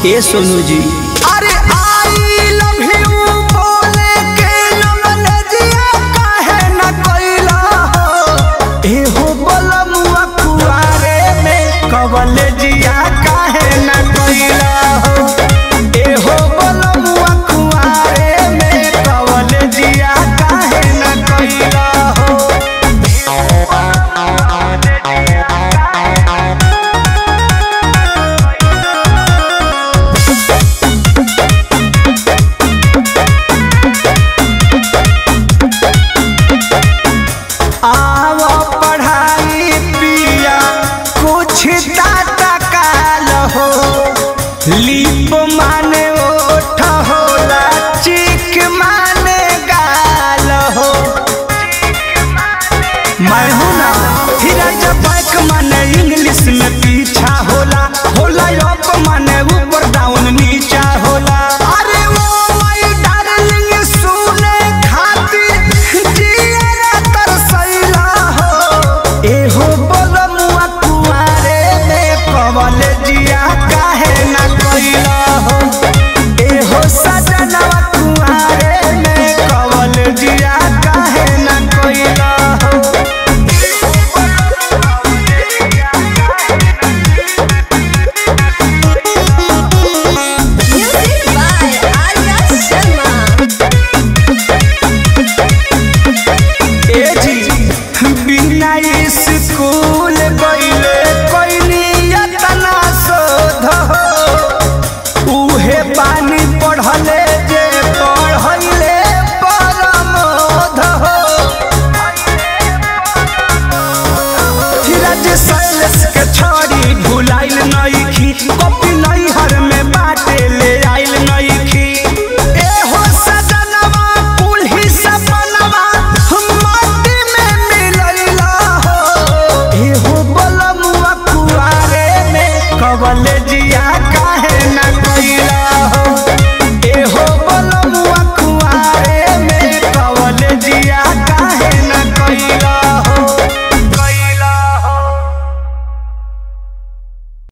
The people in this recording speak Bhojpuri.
ए सोनू जी अरे आई लव यू बोले के नमनजिया काहे न कोइला हो ए हो बलमुआ कुआरे में कवलेजिया काहे न कोइला हो ए हो बलमुआ कुआरे में कवलेजिया काहे न कोइला हो आव पढ़ाई पिया कुछ टाटा काल हो लीप माने ओठ होला चिक माने गाल हो मैं हूँ ना फिर जब बैक माने इंग्लिश में पीछा होला होला अप माने ऊपर डाउन नीचा होला अरे वो माय डार्लिंग सुने खातिर जियरा तरसैला हो ए हो बलमुआ कुआरे में कवलेजिया काहे न कोइला हो ए हो सजनवा कुआरे में कवलेजिया काहे न कोइला हो Music by Arya Sharma. ए जी बिना इस